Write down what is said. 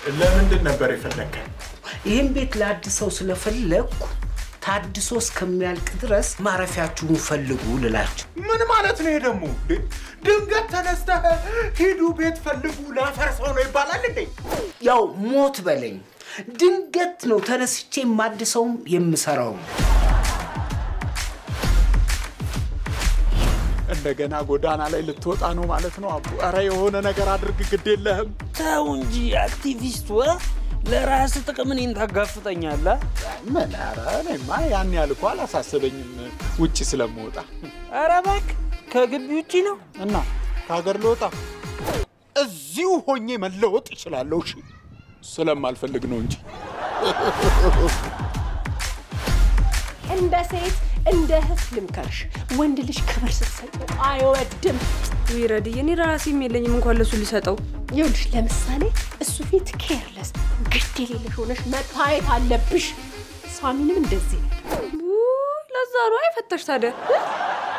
ለምንድን ነበር የፈለግከን? ይህን ቤት ለአድሰው ስለፈለግኩ ታድሶ እስከሚያልቅ ድረስ ማረፊያችሁን ፈልጉ ልላችሁ። ምን ማለት ነው ይሄ ደግሞ? እንዴ? ድንገት ተነስተህ ሂዱ ቤት ፈልጉ ላፈርሰው ነው ይባላል እንዴ? ያው ሞት በለኝ። ድንገት ነው ተነስቼ የማድሰውም የምሰራውም። እንደገና ጎዳና ላይ ልትወጣ ነው ማለት ነው አቡ። ኧረ የሆነ ነገር አድርግ፣ ግድ የለህም። ተው እንጂ አክቲቪስት ወ ለራስ ጥቅም እኔን ታጋፍጠኛለህ? ምን? ኧረ እኔማ ያን ያህል እኮ አላሳሰበኝም ውጭ ስለምወጣ ኧረ እባክህ ከግቢ ውጪ ነው። እና ከሀገር ልወጣ እዚሁ ሆኜ መለወጥ እችላለሁ። እሺ ስለማልፈልግ ነው እንጂ እንደ ሴት እንደ እህት ልምከርሽ፣ ወንድ ልጅ ክብር ስትሰጠው አይወድም። ዊረድዬ እኔ ራሴም የለኝም እንኳን ለሱ ልሰጠው። ይኸውልሽ ለምሳሌ እሱ ፊት ኬርለስ ግድ የሌለሽ ሆነሽ መታየት አለብሽ። ሳሚንም እንደዚህ ነው። ውይ፣ ለዛ ነው አይፈተሽ ታዲያ